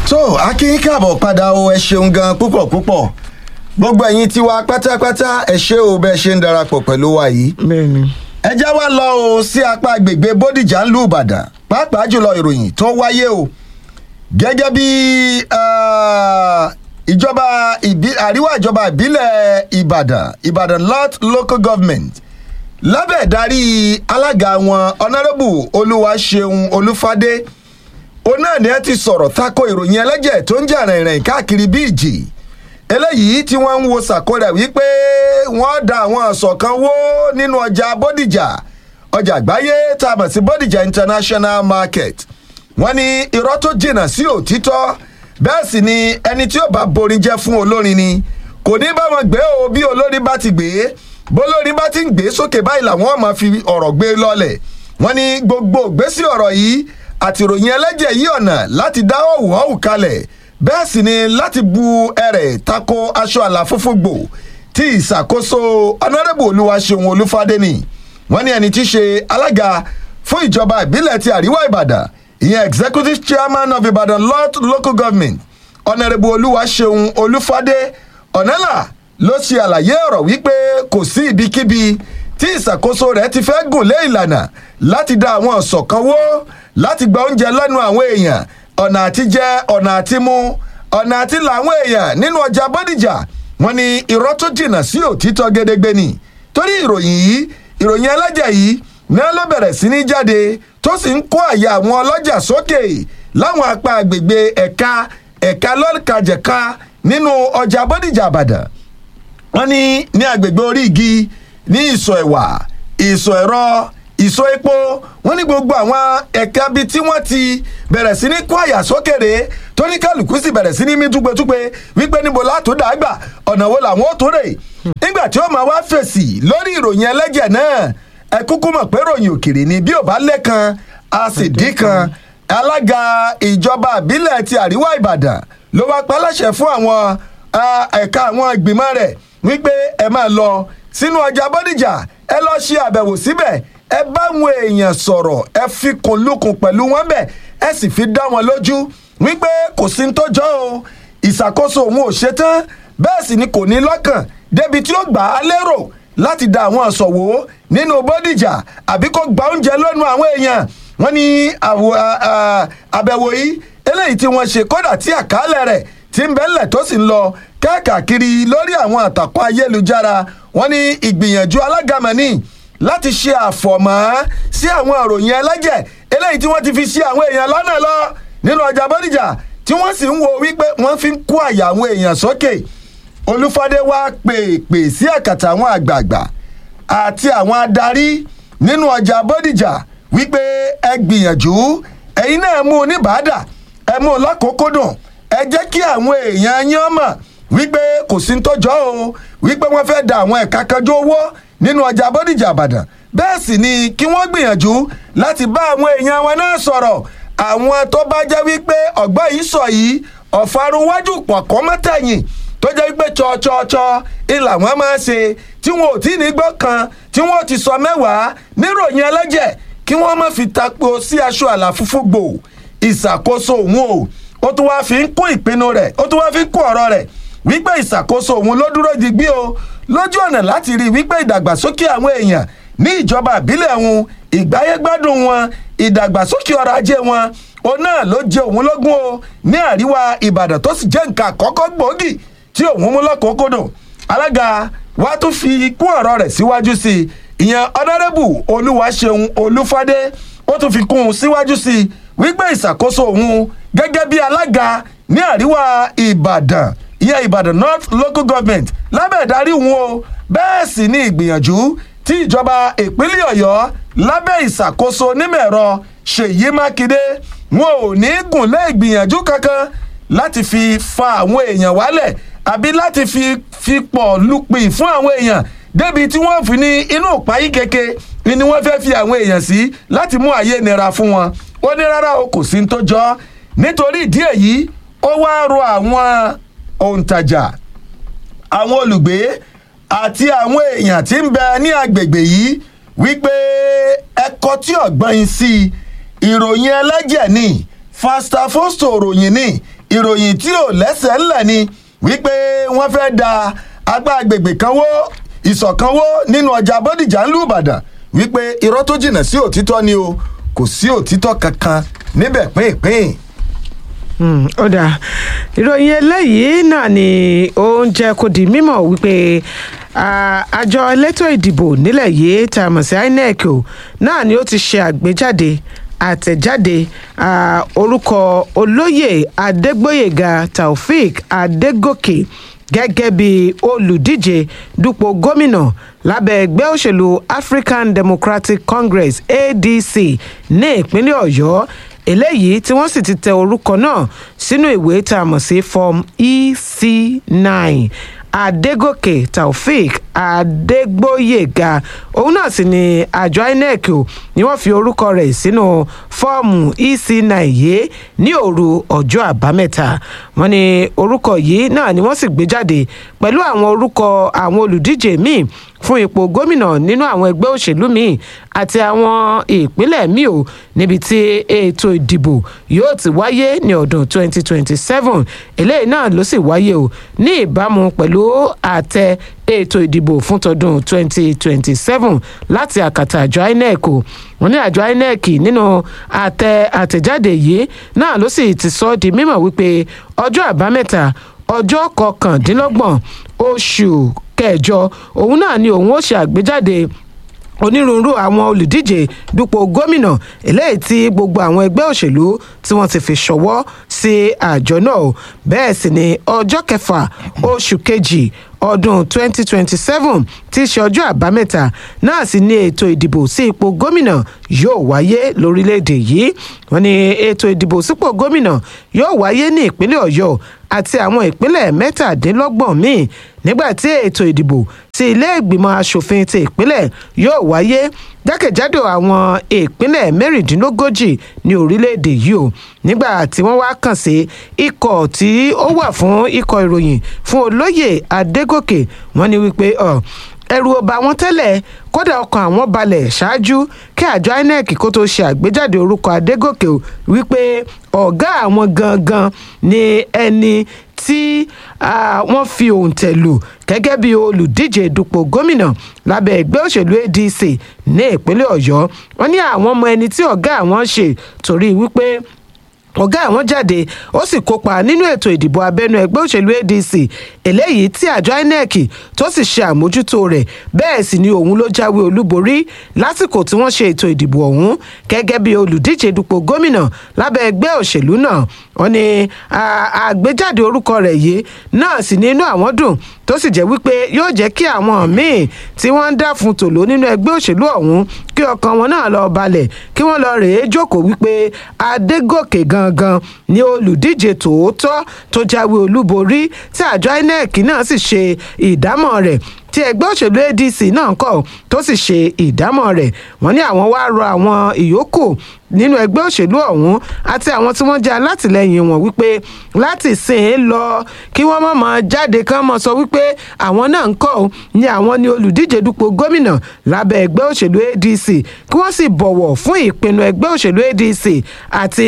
tó akínyín káàbọ̀ padà o ẹ ṣeun gan púpọ̀ púpọ̀ gbogbo ẹ̀yin tiwa pátápátá ẹ ṣé o bẹ́ẹ̀ ṣe ń darapọ̀ pẹ̀lú wa yìí. bẹ́ẹ̀ni. ẹ já wa lọ o sí apá agbègbè bódìjà ńlú ìbàdàn pàápàá jùlọ ìròyìn tó wáyé o gẹ́gẹ́ bí ah, ìjọba ìbí- àríwá ìjọba ìbílẹ̀ ìbàdàn ìbàdàn north local government lábẹ́ ìdarí alága wọn honourable olúwaṣeun olúfadé òun náà ni ẹ ti sọ̀rọ̀ tako ìròyìn ẹlẹ́jẹ̀ tó ń jà rìnrìn káàkiri bí ìjì eléyìí tí wọ́n ń wo sàkórẹ̀ wípé wọ́n da àwọn ọ̀sọ̀ kan wó nínú ọjà bódìjà ọjà àgbáyé tá a mọ̀ sí bódìjà international market wọ́n ní irọ́ tó jìnnà sí òtítọ́ bẹ́ẹ̀ sì ni ẹni tí ó bá borin jẹ́ fún olórin ni kò ní bá wọn gbé o bí olórin bá ti gbé bólórin bá ti ń gbé sókè báyìí làwọn máa fi ọ̀rọ̀ gbé lọ́lẹ̀ wọ́n ní gbogbo ìgbésí ọ̀rọ̀ yìí àti ìròyìn ẹlẹ́jẹ̀ yí ọ̀nà láti dá òwò ọ̀hún kalẹ̀ bẹ́ẹ̀ sì ni láti bu ẹrẹ̀ tako aṣọ àlàfófó gbò tí ìṣàkóso ọ̀nàdẹ́bù olúwaṣeun olúfadé ni wọ́n ní ẹni tí í ṣe alága fún ìjọba ìbílẹ̀ ti àríwá ìbàdàn ìyẹn executive chairman of ibadan north local government ọ̀nàdẹ́bù olúwaṣeun olúfadé ọ̀nàlà ló ṣe àlàyé ọ̀rọ̀ wípé kò sí ibikíbi tí ìṣàkóso rẹ̀ ti fẹ́ gùn lé ìlànà láti dá àwọn ọ̀sọ̀ kan wó láti gba oúnjẹ lẹ́nu àwọn èèyàn ọ̀nà àti jẹ ọ̀nà àti mu ọ̀nà àti làwọn èèyàn nínú ọjà bọ́dìjà wọn ni irọ́ tó jìnnà sí òtítọ́ gédégbé ni torí ìròyìn yìí ìròyìn ẹlẹ́jẹ̀ yìí náà ló bẹ̀rẹ̀ sí ní jáde tó sì ń kó àyà àwọn ọlọ́jà sókè láwọn apá agbègbè ẹ̀ka ẹ̀ka lọ́kàjẹ̀ka nínú ọjà bọ́dìjà àbàdàn wọ́n ní ní agbègbè orí igi ní ìsọ̀ ẹ̀wà ìsọ̀ ẹ̀rọ ìsọ̀ epo wọ́n ní gbogbo àwọn ẹ̀ka bíi tí wọ́n ti bẹ̀rẹ̀ sí ní kó àyà sókèrè tó ní kálukú sì bẹ̀rẹ̀ sí ní mí túgbetúgbe wípé níbo látò dàgbà ọ̀nà wo làwọn ó tó rè nígbà tí ó máa wá fèsì lórí ìròyìn ẹlẹ́jẹ̀ náà ẹ kúkú mọ̀ pé ròyìn òkèrè ni bí ò bá lẹ́kan a sì dín kan alága ìjọba àbílẹ̀ ti àríwá ìbàdàn ló wá pa láṣẹ fún àwọn ah, ẹ̀ka àwọn ìgbìmọ̀ rẹ̀ wípé ẹ máa lọ sínú ọjà bọ́dìjà ẹ lọ ṣe àbẹ̀wò síbẹ̀ ẹ bá àwọn èèyàn sọ̀rọ̀ ẹ fi kùn lukùn pẹ̀lú wọn bẹ̀ ẹ sì fi dá wọn lójú wípé kò sí ní tó jọ o ìṣàkóso òun ò ṣetán bẹ́ẹ̀ sì ni kò ní lọ́kàn débi tí ó gbà á lérò láti da àwọn àsọ̀wò nínú bọ́dìjà àbí kó gba oúnjẹ lọ́nu àwọn èèyàn wọ́n ní àwọ̀- à- à- àbẹ̀wò yìí eléyìí tí wọ́n ṣe kódà tí àkàálẹ̀ rẹ̀ ti ń bẹ́lẹ̀ tó sì ń lọ káàkiri lórí àwọn àtàkùn ayélujára wọ́n ní ìgbìyànjú alágàmọ́ni láti ṣe àfọ̀mọ́ sí àwọn ìròyìn ẹlẹ́jẹ̀ eléyìí tí wọ́n ti fi ṣe àwọn èèyàn lọ́nà lọ nínú ọjà bọ́dìjà tí wọ́n sì ń wo wípé wọ́n fi ń kó àyà àwọn èèyàn sókè olúfadé wá pèpè sí àkàtà àwọn àgbààgbà àti àwọn adarí nínú ọjà bọ́dìjà wípé ẹ gbìyànjú ẹ̀yin náà mú un ní bàádà ẹ mú un lọ́kòókòdùn ẹ jẹ́ kí àwọn èèyàn yín mọ̀ wípé kò sí ń tọ́jọ́ o wípé wọ́n fẹ́ da àwọn ẹ̀ka kanjú owó nínú ọjà bọ́dìjà àbàdàn bẹ́ẹ̀ sì ni kí wọ́n gbìyànjú láti bá àwọn èèyàn wọn náà sọ̀rọ̀ àwọn tó bá jẹ́ wípé ọ̀gbọ́n yìí sọ yìí ọ̀farunwájú pọ̀kọ́ mọ́tẹ̀yìn tó jẹ́ wípé tsọ́tsọ́tsọ́ ìlà wọn máa ṣe tí wọn ò tí ì ní gbọ́ kan tí wọn ò ti sọ mẹ́wàá níròyìn ẹlẹ́jẹ̀ kí wọ́n má fi tapo sí aṣọ àlàfúfú gbò ìṣàkóso òun o ó tún wáá fi ń kún ìpinnu rẹ̀ ó tún wáá fi ń kún ọ̀rọ̀ rẹ̀ wípé ìṣàkóso òun ló dúró digbí o lójú ọ̀nà láti rí i wípé ìdàgbàsókè àwọn èèyàn ní ìjọba ìbílẹ̀ wọn ìgbáyégbádùn wọn ìdàgbàsókè ọrọ̀ ajé wọn òun náà ló jẹ òun lógún o ní àríwá ìbàdàn tó sì jẹ́ nǹkan àkọ́kọ́ gbòógì tí òun mú lọ́kọ̀ọ́kọ́dọ̀ alága wa tún fi kún ọ̀rọ̀ rẹ̀ síwájú sí i ìyẹn ọ̀nàrẹ́bù olúwaṣeun olúfadé ó tún fi kún un síwájú sí i wípé ìṣàkóso òun gẹ́gẹ́ bí alága ní àríwá ìbàdàn ìyẹn ìbàdàn north local government lábẹ́ ìdarí òun o bẹ́ẹ̀ sì ni ìgbìyànjú tí ìjọba ìpínlẹ̀ ọ̀yọ́ lábẹ́ ìṣàkóso onímọ̀-ẹ̀rọ ṣèyí mákindé wọn ò ní gùn lé ìgbìyànjú kankan láti fi fa àwọn èèyàn wálẹ̀ àbí láti fi fi pọ̀ lupin fún àwọn èèyàn débi tí wọ́n fi ní inú ìpáyí keke ni ni wọ́n fẹ́ fi àwọn èèyàn sí láti mú ayé nira fún wọn ó ní rárá o kò sí ní tó jọ nítorí ìdí èyí ó wá rọ àwọn òǹtajà àwọn olùgbé àti àwọn èèyàn tí ń bẹ ní agbègbè yìí wípé ẹkọ tí ọgbọ́n yín sí ìròyìn ẹlẹ́jẹ̀ ni fasta fosto ròyìn ni ìròyìn tí ò lẹ́sẹ̀ ńlẹ̀ ni wípé wọ́n fẹ́ da agbá agbègbè kan wó ìsọ̀kan wó nínú ọjà bódìjà ńlú ìbàdàn wípé irọ́ tó jìnnà sí òtítọ́ ni o kò sí òtítọ́ kankan níbẹ̀ pínpín. Mm, ó dáa ìròyìn eléyìí náà ni ó ń jẹ́ kó di mímọ̀ wípé ah, àjọ elétò ìdìbò nílẹ̀ yìí tá a mọ̀ sí inec o náà ni ó ti ṣe àgbéjáde àtẹ̀jáde ah, orúkọ olóyè adégbòyèga taofik adégòkè gẹ́gẹ́ bí olùdíje dupò gómìnà lábẹ́ ẹgbẹ́ òṣèlú african democratic congress adc ní ìpínlẹ̀ ọ̀yọ́ eléyìí tí wọ́n sì ti tẹ orúkọ náà sínú ìwé tá a mọ̀ sí form ec9 adégòkè taofik adégbòyèga òun náà sì ni àjọ inec o ni wọ́n fi orúkọ rẹ̀ sínú fọ́ọ̀mù ec9 yìí ní òru ọjọ́ àbámẹ́ta wọ́n ní orúkọ yìí náà ni wọ́n sì gbé jáde pẹ̀lú àwọn orúkọ àwọn olùdíje míì fún ipò gómìnà nínú àwọn ẹgbẹ́ òṣèlú míì àti àwọn ìpínlẹ̀ míì o níbi tí ètò ìdìbò yóò ti wáyé ní ọdún 2027 eléyìí náà ló sì wáyé o ní ìbámu pẹ̀lú àtẹ ètò ìdìbò fún tọdún 2027 láti àkàtà àjọ inec o wọn ní àjọ inec nínú àtẹ àtẹjáde yìí náà ló sì ti sọ ọ́ di mímọ̀ wípé ọjọ́ àbámẹ́ta ọjọ́ kọkàndínlọ́gbọ̀n oṣù kẹjọ òun náà ni òun ó ṣe àgbéjáde onírúurú àwọn olùdíje dupò gómìnà eléyìí tí gbogbo àwọn ẹgbẹ́ òṣèlú tí wọ́n ti fi ṣọwọ́ sí àjọ náà bẹ́ẹ̀ sì ni ọjọ́ kẹfà oṣù kejì ọdún 2027 tí í ṣe ọjọ́ àbámẹ́ta náà sì ni ètò ìdìbò sí ipò gómìnà yóò wáyé lórílẹ̀‐èdè yìí wọ́n ní ètò ìdìbò sípò gómìnà yóò wáyé ní ìpínlẹ̀ ọ̀yọ́ àti àwọn ìpínlẹ̀ mẹ́tàdínlọ́gbọ̀n míì nígbà tí ètò ìdìbò sí ilé ìgbìmọ̀ asòfin ti ìpínlẹ̀ yóò wáyé jákèjádò àwọn ìpínlẹ̀ mẹ́rìndínlógójì ní orílẹ̀-èdè yìí o nígbà tí wọ́n wá kàn sí ikọ̀ tí ó wà fún ikọ̀ ìròyìn fún olóyè adégòkè wọ́n ní wípé ọ̀ ẹrù ọba wọn tẹ́lẹ̀ kódà ọkàn àwọn balẹ̀ ṣáájú kí àjọ inec kó tó ṣe àgbéjáde orúkọ adégòkè o wípé ọ̀gá àwọn gangan ni ẹni tí wọ́n fi òǹtẹ̀ lù gẹ́gẹ́ bí olùdíje dupò gómìnà lábẹ́ ẹgbẹ́ òṣèlú adc ní ìpínlẹ̀ ọ̀yọ́ wọ́n ní àwọn ọmọ ẹni tí ọ̀gá àwọn ṣe torí wípé ọ̀gá àwọn jáde ó sì kópa nínú ètò ìdìbò abẹ́nú ẹgbẹ́ òṣèlú adc eléyìí tí àjọ inec tó sì ṣe àmójútó rẹ̀ bẹ́ẹ̀ sì ni òun ló jáwé olúborí lásìkò tí wọ́n ṣe ètò ìdìbò ọ̀hún gẹ́gẹ́ bí olùdíje dupò gómìnà lábẹ́ ẹgbẹ́ òṣèlú náà wọ́n ní àgbéjáde orúkọ rẹ̀ yìí náà sì ní inú àwọn dùn tó sì jẹ́ wípé yóò jẹ́ kí àwọn míì tí wọ́n ń dá fún tòló nínú ẹgbẹ́ òṣèlú ọ̀hún kí ọkàn wọn náà lọ balẹ̀ kí wọ́n lọ rèé jókòó wípé adégòkè gangan ni olùdíje tòótọ́ tó jáwé olúborí tí àjọ inec náà sì ṣe ìdámọ̀ rẹ̀ tí ẹgbẹ́ òṣèlú adc náà kọ̀ tó sì ṣe ìdámọ̀ rẹ̀ wọ́n ní àwọn wá rọ àwọn ìyókù nínú ẹgbẹ́ òṣèlú ọ̀hún àti àwọn tí wọ́n jẹ́ alátìlẹyìn wọn wípé láti sìn ín lọ kí wọ́n mọ̀ mọ́ jáde kán mọ́ sọ wípé àwọn náà ń kọ́ ni àwọn ni olùdíje dupò gómìnà lábẹ́ ẹgbẹ́ òṣèlú adc kí wọ́n sì bọ̀wọ̀ fún ìpinnu ẹgbẹ́ òṣèlú adc àti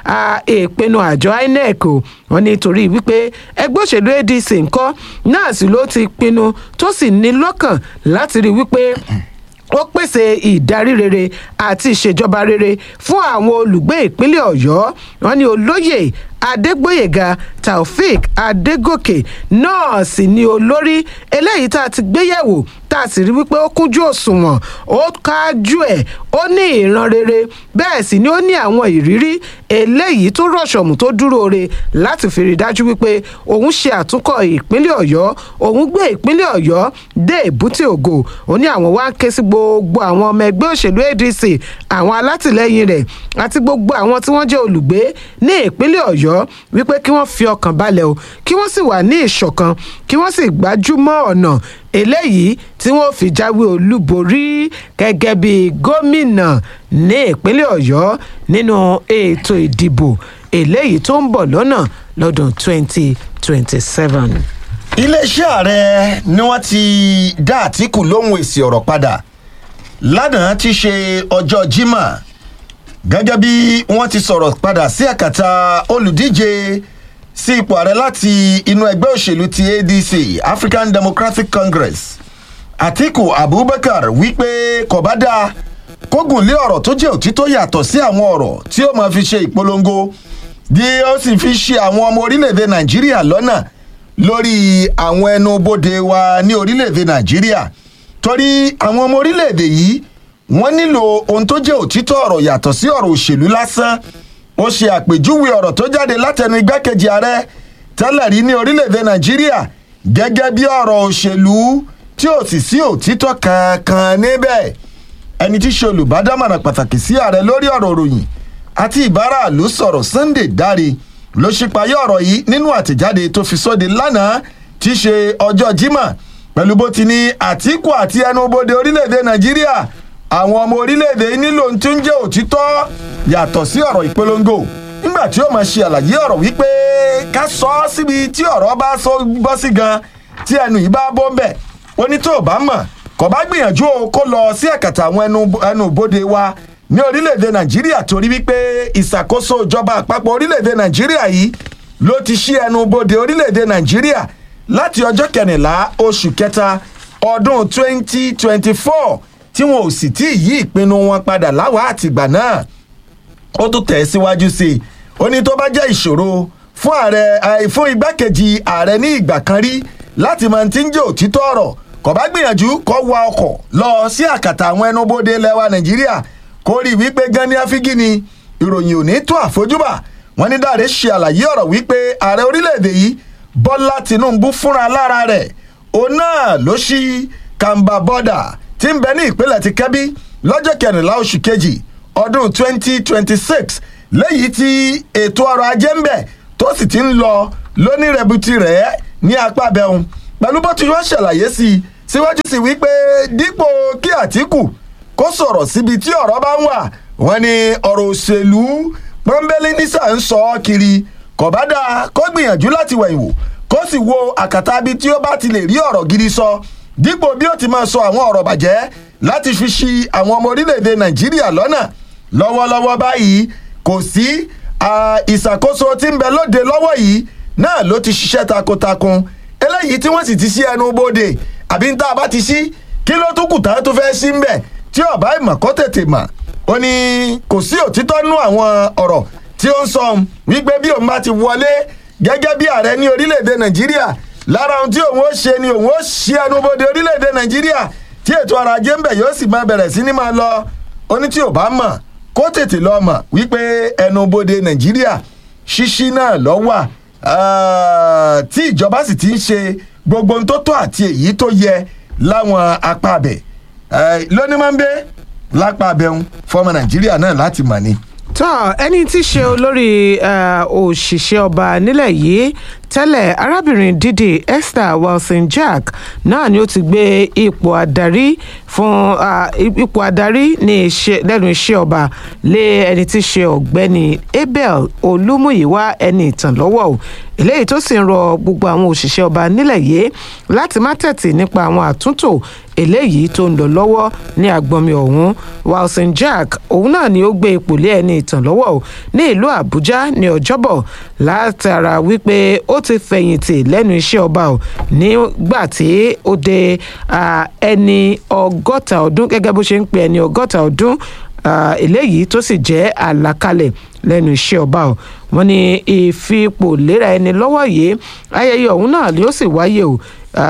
ìpinnu àjọ inec o wọ́n ní torí wípé ẹgbẹ́ òṣèlú adc ńkọ́ náà sì ló ti pinnu tó sì ní lọ́kàn láti rí wípé ó pèsè ìdarí rere àti ìṣèjọba rere fún àwọn olùgbé ìpínlẹ̀ ọ̀yọ́ wọn ni olóyè adégbòyèga taofik adégòkè náà sì ni olórí eléyìí tá a ti gbéyẹ̀wò tá a sì rí wípé ó kúnjú òṣùwọ̀n ó kájú ẹ̀ ó ní ìran rere bẹ́ẹ̀ sì ni ó ní àwọn ìrírí eléyìí tó rọ̀ṣọ̀mù tó dúró re láti fi rí dájú wípé òun ṣe àtúnkọ̀ ìpínlẹ̀ ọ̀yọ́ òun gbé ìpínlẹ̀ ọ̀yọ́ dé èbúté ògo ó ní àwọn wá ń ké sí gbogbo àwọn ọmọ ẹgbẹ́ òṣèlú adc àwọn alátìlẹyìn rẹ̀ àti gbogbo àwọn tí wọ́n jẹ́ olùgbé ní ìpínlẹ̀ ọ̀yọ́ wípé kí wọ́n fi ọkàn balẹ̀ o kí wọ́n sì wà ní ìṣọ̀kan kí wọ́n sì gbájúmọ́ ọ̀nà eléyìí tí wọ́n fi jáwé olúborí gẹ́gẹ́ bí gómìnà ní ìpínlẹ̀ ọ̀yọ́ nínú ètò ìdìbò eléyìí tó ń bọ̀ lọ́nà lọ́dún 2027. iléeṣẹ́ ààrẹ ni wọ́n ti dá àtìkù lóhùn èsì ọ̀rọ̀ padà lánàá ti ṣe ọjọ́ jimá gẹ́gẹ́ bí wọ́n ti sọ̀rọ̀ padà sí àkàtà olùdíje sí ipò ààrẹ láti inú ẹgbẹ́ òṣèlú ti adc african democratic congress atiku abubakar wípé kò bá dáa kógùn lé ọ̀rọ̀ tó jẹ́ òtítọ́ yàtọ̀ sí àwọn ọ̀rọ̀ tí ó máa fi ṣe ìpolongo bí ó sì fi ṣe àwọn ọmọ orílẹ̀-èdè nàìjíríà lọ́nà lórí àwọn ẹnubodè wa ní orílẹ̀-èdè nàìjíríà torí àwọn ọmọ orílẹ̀-èdè yìí wọ́n nílò ohun tó jẹ́ òtítọ́ ọ̀rọ̀ yàtọ̀ sí ọ̀rọ̀ òṣèlú lásán ó ṣe àpèjúwe ọ̀rọ̀ tó jáde látẹnu igbákejì ààrẹ tẹ́lẹ̀ rí ní orílẹ̀-èdè nàìjíríà gẹ́gẹ́ bí ọ̀rọ̀ òṣèlú tí ò sì sí òtítọ́ kankan níbẹ̀ ẹni tí ṣe olùbádámọ̀ràn pàtàkì sí ààrẹ lórí ọ̀rọ̀ òròyìn àti ìbáraàlú sọ̀rọ̀ sunday dáre ló ṣípayé ọ̀rọ̀ yìí nínú àtẹ̀jáde tó fi sóde lánàá tí í ṣe ọjọ́ jimá pẹ̀lú bó ti ní àtìkù àti ẹnubodè orílẹ̀-èdè nàìjíríà àwọn ọmọ orílẹ̀-èdè yìí nílò ohun tí ń jẹ́ òtítọ́ yàtọ̀ sí ọ̀rọ̀ ìpolongo nígbà tí ó máa ṣe àlàyé ọ̀rọ̀ wípé ká sọ ọ́ síbi tí ọ̀rọ̀ bá sọ bọ́ sí gan tí ẹnu yìí bá bọ́ ń bẹ̀ ó ní tó o bá mọ̀ kò bá gbìyànjú o kó lọ sí ẹ̀kàtà àwọn ẹnu bodè wa ní orílẹ̀-èdè nàìjíríà torí wípé ìṣàkóso ìjọba àpapọ̀ orílẹ̀-èdè nàìjíríà yìí ló ti ṣí ẹnu bodè orílẹ̀-èdè nàìjíríà láti ọjọ́ kẹrìnlá oṣù kẹta ọdún 2024 tí wọn ò sì tí ì yí ìpinnu wọn padà láwàá àtìgbà náà ó tún tẹ̀ síwájú sí i ó ní tó bá jẹ́ ìṣòro fún ààrẹ fún igbákejì ààrẹ ní ìgbà kan rí láti máa ti ń jẹ́ òtítọ́ ọ̀rọ̀ kò bá gbìyànjú kó wa ọkọ̀ lọ sí àkàtà àwọn ẹnubodè lẹ́wà nàìjíríà kó rí i wípé gani afigi ni ìròyìn ò ní tó àfojúbà wọn ní dáre ṣe àlàyé ọ̀rọ̀ wípé ààrẹ orílẹ̀-èdè yìí bọ́lá tinubu fúnra lára rẹ̀ òun náà ló ṣí kàǹbà bọ́dà tí ń bẹ ní ìpínlẹ̀ ti kẹ́bí lọ́jọ́ kẹrìnlá oṣù kejì ọdún 2026 léyìí tí ètò ọrọ̀ ajé ń bẹ̀ tó sì ti ń lọ lónírẹ̀bùtì rẹ̀ ní apá abẹ́hùn pẹ̀lú bó ti wọ́n ṣàlàyé sí i síwájú sí wípé dípò kí àtìkù kó sọ̀rọ̀ síbi tí ọ̀rọ̀ bá ń wà wọ́n ní ọ̀rọ̀ òṣèlú pọ́nbélé nísà ń sọ ọ́ kiri kò bá dáa kó gbìyànjú láti wẹ̀yìn wò kó sì wo àkàtà bí tí ó bá ti lè rí ọ̀rọ̀ gidi sọ dípò bí ó ti máa sọ àwọn ọ̀rọ̀ bàjẹ́ láti fi ṣi àwọn ọmọ orílẹ̀-èdè nàìjíríà lọ́nà lọ́wọ́lọ́wọ́ báyìí kò sí ìṣàkóso tí ń bẹ lóde lọ́wọ́ yìí náà ló ti ṣiṣẹ́ takuntakun eléyìí tí wọ́n sì ti ṣí ẹnu bodè àbí ń tá a bá ti ṣí kí ló tún kù tá a tún fẹ́ ṣí ń bẹ̀ tí ọ̀bá ìmọ̀ kó tètè mọ̀ ó ní kò sí òtítọ́ nú àwọn ọ̀rọ̀ tí ó ń sọ wípé bí òun bá ti wọlé gẹ́gẹ́ bí ààrẹ ní orílẹ̀-èdè nàìjíríà lára ohun tí òun ó ṣe ni òun ó ṣí ẹnu bodè orílẹ̀-èdè nàìjíríà tí ètò ọrọ̀ ajé ń bẹ̀ yóò sì máa bẹ̀rẹ̀ sí ní máa lọ ó ní tí ò bá mọ̀ kó tètè lọ mọ̀ wípé ẹnu bodè nàìjíríà ṣíṣí náà lọ wà tí ìjọba sì ti ń ṣe gbogbo ohun tó tó àti èyí tó yẹ láwọn apá abẹ lónìí máa ń bẹ lápá abẹun fọmọ nàìjíríà náà láti mọ̀ ni tọ́ ẹni tí í ṣe olórí òṣìṣẹ́ ọba nílẹ̀ yìí tẹ́lẹ̀ arábìnrin dídì esther wilson jack náà ni ó ti gbé ipò adarí fún ipò adarí ní lẹ́nu iṣẹ́ ọba lé ẹni tí í ṣe ọ̀gbẹ́ni abel olúmúyíwá ẹni ìtàn lọ́wọ́ o eléyìí tó sì ń rọ gbogbo àwọn òṣìṣẹ́ ọba nílẹ̀ yìí láti má tẹ̀tì nípa àwọn àtúntò eléyìí tó ń lọ lọ́wọ́ ní agbọnmi ọ̀hún wilson jack òun náà ni ó gbé ipò lé ẹni ìtàn lọ́wọ́ o ní ìlú àbújá ní ọjọ́bọ̀ látara wípé ó ti fẹ̀yìntì lẹ́nu iṣẹ́ ọba o nígbà tí ó dé ẹni ọgọ́ta ọdún gẹ́gẹ́ bó ṣe ń pe ẹni ọgọ́ta ọdún eléyìí tó sì jẹ́ àlàkalẹ̀ lẹ́nu iṣẹ́ ọba o wọ́n ní ìfipò léra ẹni lọ́wọ́ yìí ayẹyẹ ọ̀hún náà yóò sì wáyé o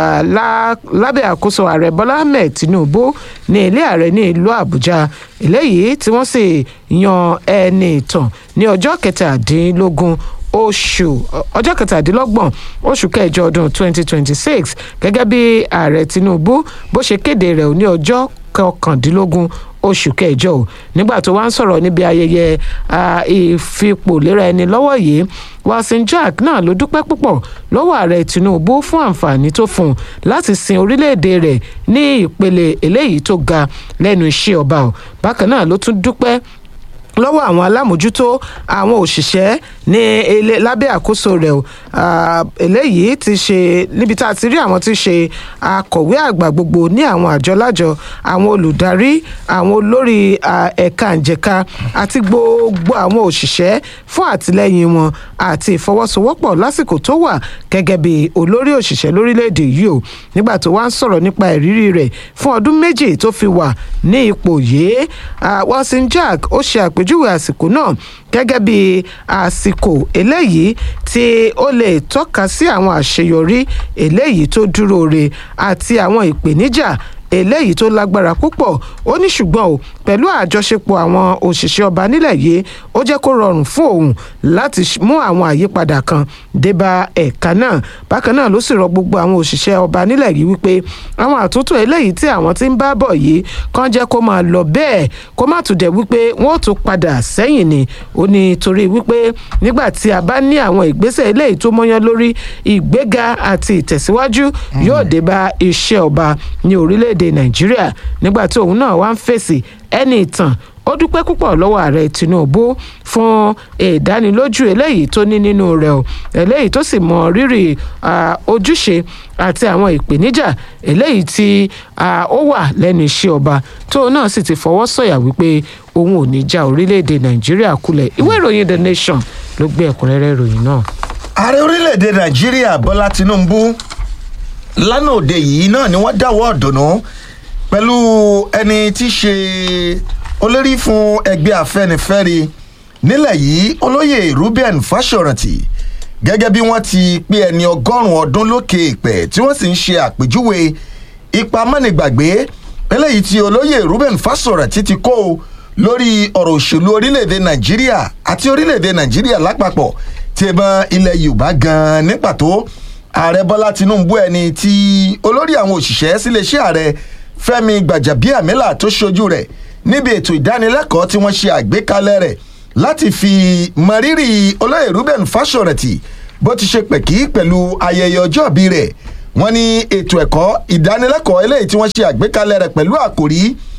lábẹ́ àkóso ààrẹ bọ́lá ahmed tinubu ní ilé ààrẹ ní ìlú àbújá eléyìí tí wọ́n sì yan ẹni ìtàn ní ọjọ́ kẹtàdínlógún oṣù ọjọ́ kẹtàdínlọ́gbọ̀n oṣù kẹjọ ọdún 2026 gẹ́gẹ́ bí ààrẹ tinubu bó ṣe kéde rẹ̀ ní ọjọ́ kọkàndínlógún oṣù kẹjọ o nígbà tó wá ń sọ̀rọ̀ níbi ayẹyẹ ìfipòlera ẹni lọ́wọ́ yìí wilson jack náà ló dúpẹ́ púpọ̀ lọ́wọ́ ààrẹ tinubu fún àǹfààní tó fún un láti sin orílẹ̀-èdè rẹ̀ ní ìpele eléyìí tó ga lẹ́nu iṣẹ́ ọba o bákan náà ló tún dúpẹ́ lọ́wọ́ àwọn alámòjútó àwọn òṣìṣẹ́ ní ilé lábẹ́ àkóso rẹ̀ o Ah, eléyìí ti ṣe níbi tá a ti rí àwọn tí ṣe akọ̀wé àgbà gbogbo ní àwọn àjọ lájọ àwọn olùdarí àwọn olórí ah, ẹ̀ka ìjẹ̀ka àti gbogbo àwọn òṣìṣẹ́ fún àtìlẹ́yìn wọn àti ìfọwọ́sowọ́pọ̀ lásìkò tó wà gẹ́gẹ́ bí olórí òṣìṣẹ́ lórílẹ̀‐èdè yìí o nígbà tó wá ń sọ̀rọ̀ nípa ìrírí rẹ̀ fún ọdún méjì tó fi wà ní ipò yìí Ah, Wilson Jack ó ṣe àpèjúwe àsìkò náà gẹ́gẹ́ bí àsìkò eléyìí tí ó lè tọ́ka sí àwọn àṣeyọrí eléyìí tó dúró re àti àwọn ìpèníjà eléyìí tó lágbára púpọ̀ ó ní ṣùgbọ́n o pẹ̀lú àjọṣepọ̀ àwọn òṣìṣẹ́ ọba nílẹ̀ yìí ó jẹ́ kó rọrùn fún òun láti ṣ- mú àwọn àyípadà kan débá ẹ̀ka náà bákan náà ló sì rọ gbogbo àwọn òṣìṣẹ́ ọba nílẹ̀ yìí wípé àwọn àtúntò eléyìí tí àwọn ti ń bá bọ̀ yìí kàn jẹ́ kó máa lọ bẹ́ẹ̀ kó má tún dẹ̀ wípé wọ́n ó tún padà sẹ́yìn ni ó ní torí wípé nígbà tí a bá ní àwọn ìgbésẹ̀ eléyìí tó mọ́yán lórí ìgbéga àti ìtẹ̀síwájú yóò débá iṣẹ́ ọba ní orílẹ̀-èdè nàìjíríà nígbà tí òun náà wá ń fèsì ẹni ìtàn ó dúpẹ́ púpọ̀ lọ́wọ́ ààrẹ tinubu fún ìdánilójú eléyìí tó ní nínú rẹ̀ o eléyìí tó sì mọ rírì ah, ojúṣe àti àwọn ìpèníjà eléyìí tí ah, ó wà lẹ́nu iṣẹ́ ọba tóun náà sì ti fọwọ́ sọ̀yà wípé òun ò ní já orílẹ̀-èdè nàìjíríà kulẹ̀ ìwé ìròyìn the nation ló gbé ẹ̀kúnrẹ́rẹ́ ìròyìn náà. ààrẹ orílẹ̀-èdè nàìjíríà bọ́lá tinubu lánàá òde yìí náà ni wọ́n dáwọ́ ọ̀dùnnú pẹ̀lú ẹni tí í ṣe olórí fún ẹgbẹ́ afẹ́nifẹ́re nílẹ̀ yìí olóyè ruben fásọ̀rántì gẹ́gẹ́ bí wọ́n ti pé ẹni ọgọ́rùn-ún ọdún lókè ìpẹ́ tí wọ́n sì ń ṣe àpèjúwe ipa mọ́nìgbàgbé eléyìí tí olóyè ruben fásọ̀rántì ti kó o lórí ọ̀rọ̀ òṣèlú orílẹ̀-èdè nàìjíríà àti orílẹ̀-èdè nàìjíríà lápapọ̀ tí ẹ bá ilẹ̀ yorùbá gan-an ní pàtó ààrẹ bọ́lá tinubu ẹni tí olórí àwọn òṣìṣẹ́ síléeṣẹ́ ààrẹ fẹ́mi gbàjàbíàmílà tó ṣojú rẹ̀ níbi ètò ìdánilẹ́kọ̀ọ́ tí wọ́n ṣe àgbékalẹ̀ rẹ̀ láti fi mọrírì olóyè ruben fásọ̀rẹ̀tì bó ti ṣe pẹ̀kí pẹ̀lú ayẹyẹ ọjọ́bí rẹ̀ wọ́n ní ètò ẹ̀kọ́ ìdánilẹ́kọ̀ọ́ eléyìí tí wọ́n ṣe àgbékalẹ̀ rẹ̀ pẹ̀lú àkòrí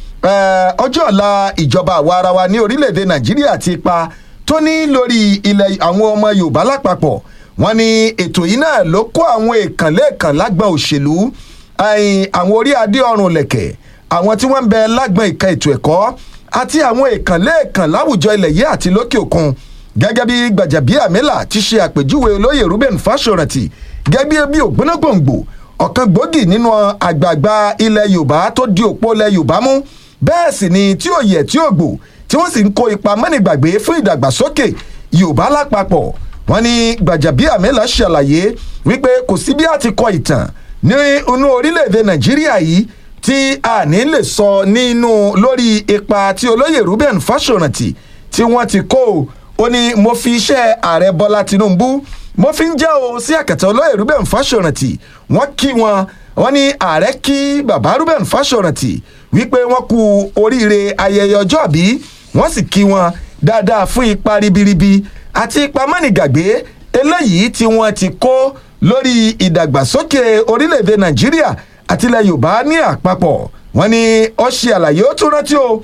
eh, ọjọ́ ọ̀la ìjọba àwa ara wa ní orílẹ̀-èdè nàìjíríà àti ipa tó ní lórí ilẹ̀ àwọn ọmọ yorùbá lápapọ̀ wọ́n ní ètò yìí náà ló kó àwọn èèkàn lẹ́ẹ̀kan lágbọ̀n òṣèlú ẹ̀yìn àwọn orí adé ọrùn lẹ̀kẹ̀ àwọn tí wọ́n ń bẹ lágbọ̀n ìka ètò ẹ̀kọ́ àti àwọn èèkàn lẹ́ẹ̀kan láwùjọ ilẹ̀ yìí àti lókè òkun gẹ́gẹ́ bí gbàjàbíàmílà ti ṣe àpèjúwe olóyè ruben fásọ̀rántì gẹ́gẹ́ bí ògbónágbòǹgbò ọ̀kan gbòógì nínú àgbààgbà ilẹ̀ yorùbá tó di òpó ilẹ̀ yorùbá mú bẹ́ẹ̀ sì ni tí ò yẹ tí ò gbò tí wọ́n sì ń kó ipa mọ́nìgbàgbé fún ìdàgbàsókè yorùbá lápapọ̀ wọ́n ní gbàjàbíàmílà ṣàlàyé wípé kò sí bí a ti kọ ìtàn ní inú orílẹ̀-èdè nàìjíríà yìí tí a ní lè sọ nínú lórí ipa tí olóyè ruben fásọ̀rántì tí wọ́n ti kó o ó ní mo fi iṣẹ́ ààrẹ bọ́lá tinubu mo fi ń jẹ́ o sí àkàtà olóyè ruben fásọ̀rántì wọ́n kí wọn wọ́n ní ààrẹ kí bàbá ruben fásọ̀rántì wípé wọ́n kú oríire ayẹyẹ ọjọ́ bí wọ́n sì kí wọn dáadáa fún ipa ribiribi àti ipa mọ́nìgàgbé eléyìí tí wọ́n ti kó lórí ìdàgbàsókè orílẹ̀-èdè nàìjíríà àti ilẹ̀ yorùbá ní àpapọ̀ wọ́n ní ó ṣe àlàyé ó tún rántí o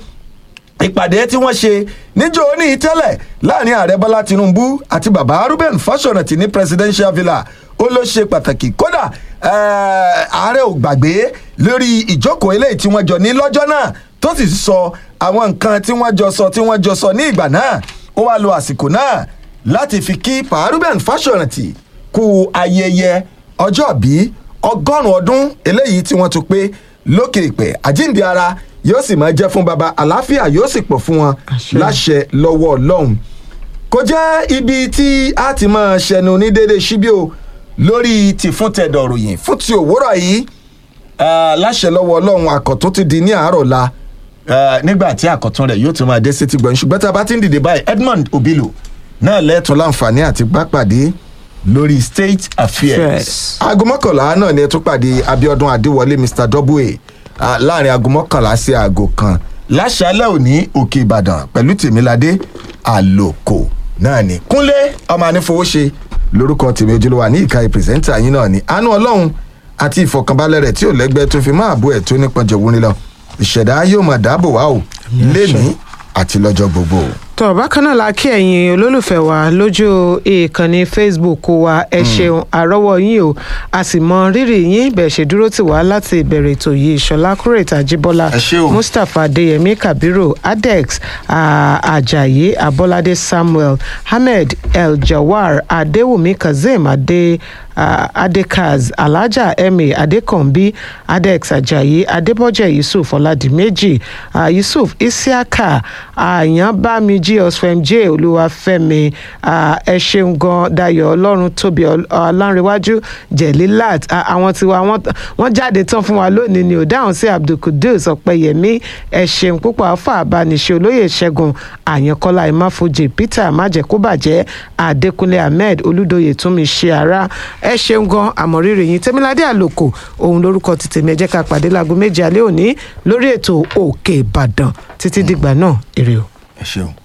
ìpàdé tí wọ́n ṣe níjó ní tẹ́lẹ̀ láàrin ààrẹ bọ́lá tinubu àti bàbá ruben fásọ̀rántì ní presidential villa ó ló ṣe pàtàkì kódà ààrẹ ò gbàgbé lórí ìjókòó eléyìí tí wọ́n jọ ní lọ́jọ́ náà tó sì sọ àwọn nǹkan tí wọ́n jọ sọ tí wọ́n jọ sọ ní ìgbà náà ó wá lo àsìkò náà láti fi kí pa ruben fásọ̀rántì kú ayẹyẹ ọjọ́ bí ọgọ́rùn-ún ọdún eléyìí tí wọ́n tún pé lókè ìpẹ́ àjíǹde ara yóò sì máa jẹ́ fún baba àlàáfíà yóò sì pọ̀ fún wọn láṣẹ lọ́wọ́ ọlọ́run kò jẹ́ ibi tí a ti máa ṣẹnu ní déédéé síbí o lórí ti fún tẹ̀dọ̀ ròyìn fún ti òwúrọ̀ yìí láṣẹ lọ́wọ́ ọlọ́run àkọ́tún ti di ní àárọ̀ la nígbà tí àkọ́tún rẹ̀ yóò tún máa dé sétí gbọ̀n ṣùgbọ́n tá a bá ti ń dìde báyìí edmond obilo náà lẹ́ẹ̀tún láǹfààní àti gbápàdé lórí state affairs aago mọ́kànlá náà ni ẹ tún pàdé abiodun adéwọlé mr double a láàrin aago mọ́kànlá sí aago kan láṣálẹ̀ òní òkè ìbàdàn pẹ̀lú tèmíládé àlòkò náà ni kúnlé ọmọ anífowóṣe lórúkọ tèmi ojúlówà ní ìka ìpìrìsẹ́ńtà yín náà ni àánú ọlọ́run àti ìfọkànbalẹ̀ rẹ̀ tí ò lẹ́gbẹ́ tó fi máa bú ẹ̀ tó nípọn jẹ̀wúrin lọ ìṣẹ̀dá yóò máa dáàbò wá o lẹ́ni àti lọ́jọ́ gbogbo. tọ́ bákan náà la kí ẹ̀yin olólùfẹ́ wa lójú ìkànnì facebook wa ẹ ṣeun àrọ́wọ́ yín o a sì mọ rírì yín bẹ́ẹ̀ ṣe dúró tì wá láti ìbẹ̀rẹ̀ ètò yìí ṣọlá kúrètà jíbọ́lá Ẹ ṣé o. mustapha adeyemi kabiru adex ah, ajayi abolade samuel ahmed el-jawar adewumi kazeem ade uh, adekaz alhaja emi adekanbi adex ajayi adébọjẹ yusuf ọládìméjì uh, yusuf isiaka àyànbámijì osfemj olúwàfẹmi uh, ẹ ṣeun gan dayo ọlọ́run tóbi ọlánrewájú jẹ̀lílát uh, àwọn tiwa wọ́n- wọ́n jáde tán fún wa lónìí ni ò dáhùn sí abdulkudus ọ̀pẹyẹmí ẹ ṣeun púpọ̀ afa abániṣe olóyè ṣẹ́gun àyànkọ́lá ìmáfojì peter májẹ̀kúbàjẹ́ adékúnlé ahmed olúdóyè túnmí ṣe ara ẹ ṣeun gan àmọ̀rírì yín tẹ́míládé àlòkò òun lórúkọ ti tèmi ẹ jẹ́ ká pàdé láago méje alẹ́ òní lórí ètò òkè ìbàdàn títí dìgbà náà èrè o. ẹ ṣeun.